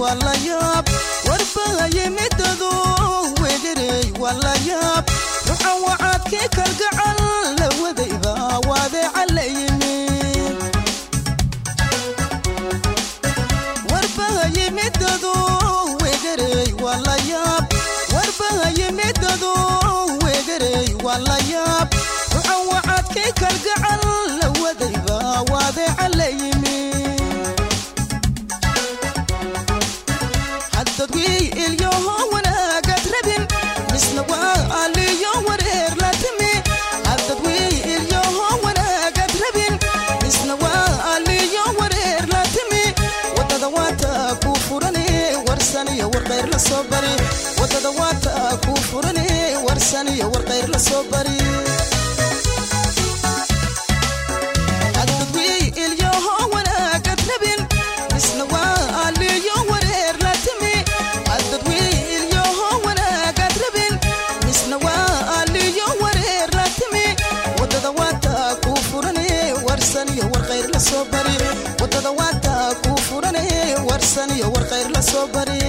waa la yaab warbahaye midadu wegarey waa la yaab ruxa wacaadkii kalgacal la wadayba waadeeca la yimid warbahaye midadu wegarey waa la yaab warbahaye midadu wegarey waa la yaab ruxa wacaadkii kalgacal la wadayba waadeeca la yimid haddadwii ilyoho wanaagad rabin misna waa aliyo wareer la timi haddadwii ilyoho wanaagad rabin misna waa aliyo wareer la timi wadada waata ku furani warsaniyo warqayr la soo bari wadada waata ku furani warsaniyo warqayr la soo bari haddadwii ilyoho wanaagad rabin misna waa aliyo wareer la timi haddadwii ilyoho wanaagad rabin misna waa aliyo wareer la timi wadada waata ku furani warsaniyo warqayr la soo bari wadada waata ku furani warsaniyo warqayr la soo bari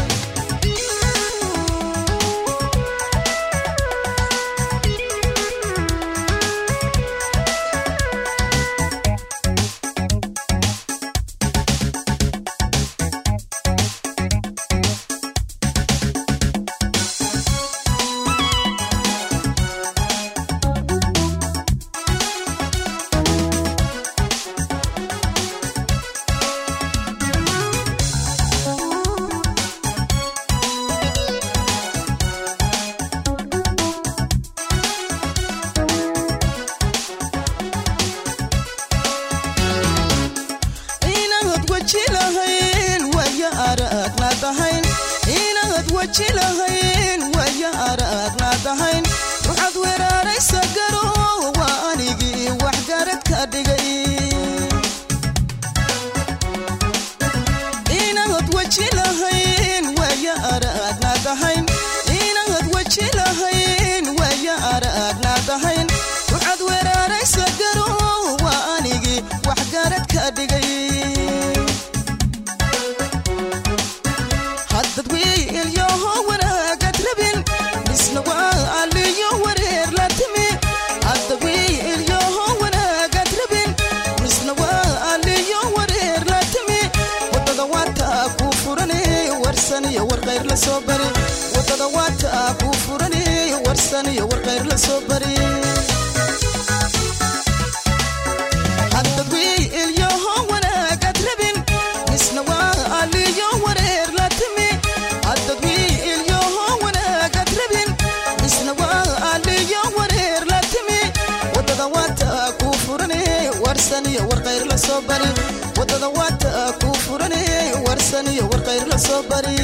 inaad weji lahayn waya araagnaadahayn inaad weji lahayn waya araagnaadahayn ruxad weeraaraysa garo waa anigii waxgarad ka dhigay inaad weji lahayn waya araagnaadahayn inaad weji lahayn waya araagnaadahayn ruxad weeraaraysa garo waa anigii waxgarad ka dhigay haddad wiilyoho wanaagad rabin misna waa aliyo wareer la timi haddad wiilyoho wanaagad rabin misna waa aliyo wareer la timi wadada waata ku furani warsaniyo warqayr la soo bari wadada waata ku furani warsaniyo warqayr la soo bari haddad wiilyoho wanaagad rabin misna waa aliyo wareer la timi haddad wiilyoho wanaagad rabin misna waa aliyo wareer la timi wadada waata ku furani warsaniyo warqayr la soo bari wadada waata ku furani warsaniyo warqayr la soo bari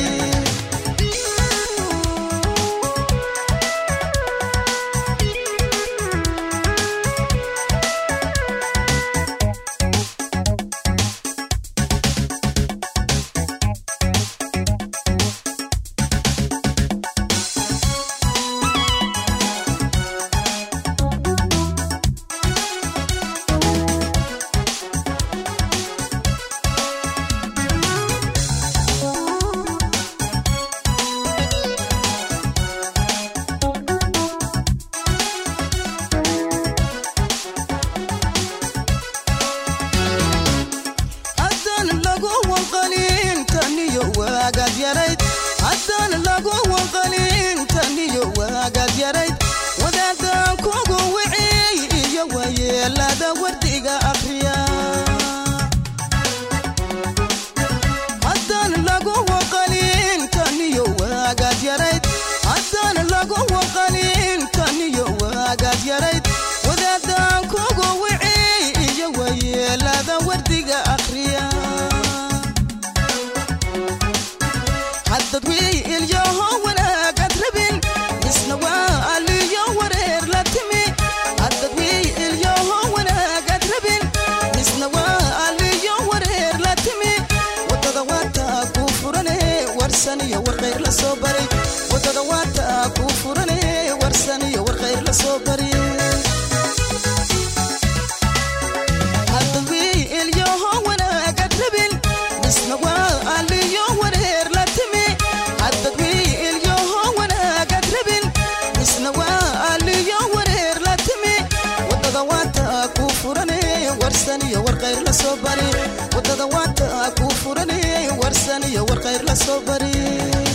haddaan lagu wanqalin taniyo waagaad yarayd haddaan lagu wanqalin taniyo waagaad yarayd wadaadaan kugu wiciy iyo wayeelada wardiga akhriya haddaan lagu wanqalin taniyo waagaad yarayd haddaan lagu wanqalin taniyo waagaad yarayd wadaadaan kugu wiciy iyo wayeelada wardiga akhriya haddad wiilyoho wanaagad rabin misna waa aliyo wareer la timi haddad wiilyoho wanaagad rabin misna waa aliyo wareer la timi wadada waata ku furane warsaniyo warqayr la soo bari wadada waata ku furane warsaniyo warqayr la soo bari haddad wiilyoho wanaagad rabin misna waa aliyo wareer bari wadada waanta ku furani warsan iyo war khayr la soo bari